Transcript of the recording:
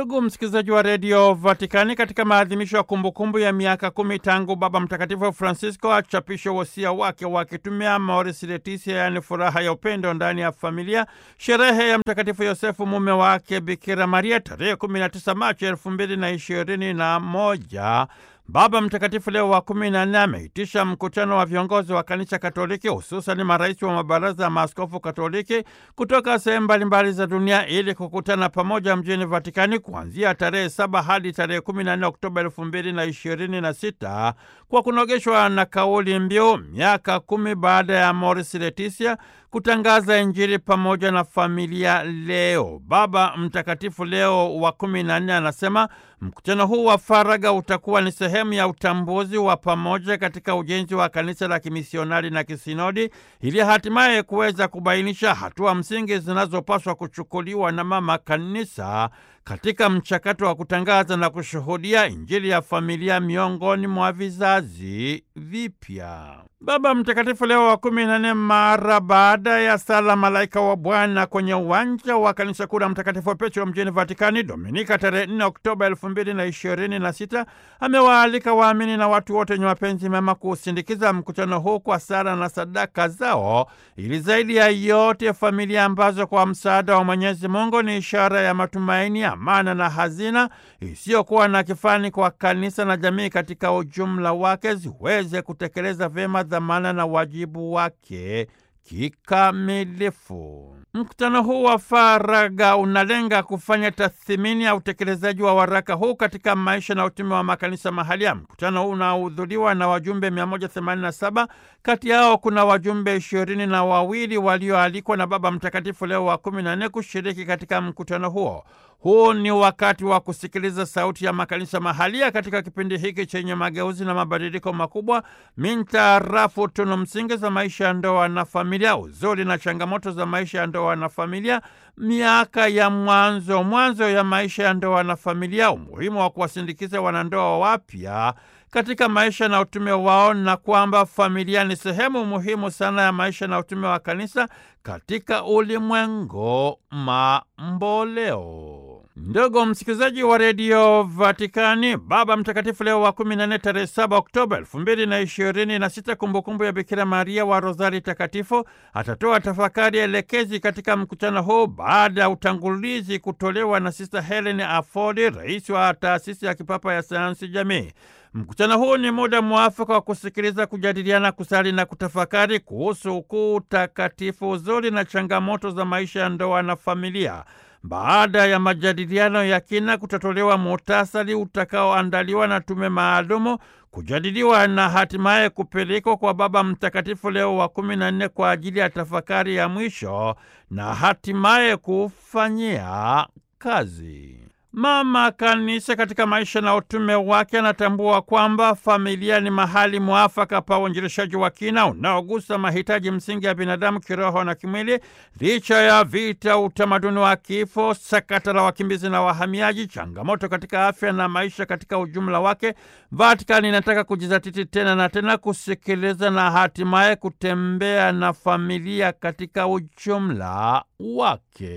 Ndugu msikilizaji wa redio Vatikani, katika maadhimisho ya kumbukumbu ya miaka kumi tangu Baba Mtakatifu Francisco achapishe wosia wake wakitumia Amoris Laetitia, yaani furaha ya upendo ndani ya familia, sherehe ya Mtakatifu Yosefu mume wake Bikira Maria tarehe 19 Machi elfu mbili na ishirini na moja Baba Mtakatifu Leo wa kumi na nne ameitisha mkutano wa viongozi wa kanisa Katoliki, hususani marais wa mabaraza ya maaskofu Katoliki kutoka sehemu mbalimbali za dunia ili kukutana pamoja mjini Vatikani kuanzia tarehe saba hadi tarehe kumi na nne Oktoba elfu mbili na ishirini na sita kwa kunogeshwa na kauli mbiu miaka kumi baada ya Amoris Laetitia, kutangaza Injili pamoja na familia leo. Baba Mtakatifu Leo wa kumi na nne anasema mkutano huu wa faragha utakuwa ni sehemu ya utambuzi wa pamoja katika ujenzi wa kanisa la kimisionari na kisinodi ili hatimaye kuweza kubainisha hatua msingi zinazopaswa kuchukuliwa na mama kanisa katika mchakato wa kutangaza na kushuhudia Injili ya familia miongoni mwa vizazi vipya. Baba Mtakatifu Leo wa kumi na nne mara baada ya sala Malaika wa Bwana kwenye uwanja wa kanisa kuu la Mtakatifu Petro mjini Vatikani Dominika tarehe 4 Oktoba elfu mbili na ishirini na sita amewaalika waamini na watu wote wenye mapenzi mema kuusindikiza mkutano huu kwa sala na sadaka zao, ili zaidi ya yote familia ambazo kwa msaada wa Mwenyezi Mungu ni ishara ya matumaini, amana na hazina isiyokuwa na kifani kwa kanisa na jamii katika ujumla wake ziweze kutekeleza vyema dhamana na wajibu wake kikamilifu. Mkutano huu wa faragha unalenga kufanya tathmini ya utekelezaji wa waraka huu katika maisha na utume wa makanisa mahalia. Mkutano huu unahudhuriwa na wajumbe 187, kati yao kuna wajumbe ishirini na wawili walioalikwa na Baba Mtakatifu Leo wa 14 kushiriki katika mkutano huo. Huu ni wakati wa kusikiliza sauti ya makanisa mahalia katika kipindi hiki chenye mageuzi na mabadiliko makubwa mintarafu tunu msingi za maisha ya ndoa na familia, uzuri na changamoto za maisha ya ndoa na familia, miaka ya mwanzo mwanzo ya maisha ya ndoa na familia, umuhimu wa kuwasindikiza wanandoa wapya katika maisha na utume wao, na kwamba familia ni sehemu muhimu sana ya maisha na utume wa kanisa katika ulimwengu mamboleo. Ndugu msikilizaji wa redio Vatikani, Baba Mtakatifu Leo wa 14 tarehe 7 Oktoba 2026, kumbukumbu ya Bikira Maria wa Rozari Takatifu, atatoa tafakari elekezi katika mkutano huu baada ya utangulizi kutolewa na Sista Helen Afodi, rais wa taasisi ya kipapa ya sayansi jamii. Mkutano huu ni muda mwafaka wa kusikiliza, kujadiliana, kusali na kutafakari kuhusu ukuu, utakatifu, uzuri na changamoto za maisha ya ndoa na familia. Baada ya majadiliano ya kina, kutatolewa muhtasari utakaoandaliwa na tume maalumu, kujadiliwa na hatimaye kupelekwa kwa Baba Mtakatifu Leo wa kumi na nne kwa ajili ya tafakari ya mwisho na hatimaye kufanyia kazi. Mama Kanisa katika maisha na utume wake anatambua kwamba familia ni mahali mwafaka pa uinjilishaji wa kina unaogusa mahitaji msingi ya binadamu kiroho na kimwili, licha ya vita, utamaduni wa kifo, sakata la wakimbizi na wahamiaji, changamoto katika afya na maisha katika ujumla wake. Vatikani inataka kujizatiti tena na tena kusikiliza na hatimaye kutembea na familia katika ujumla wake.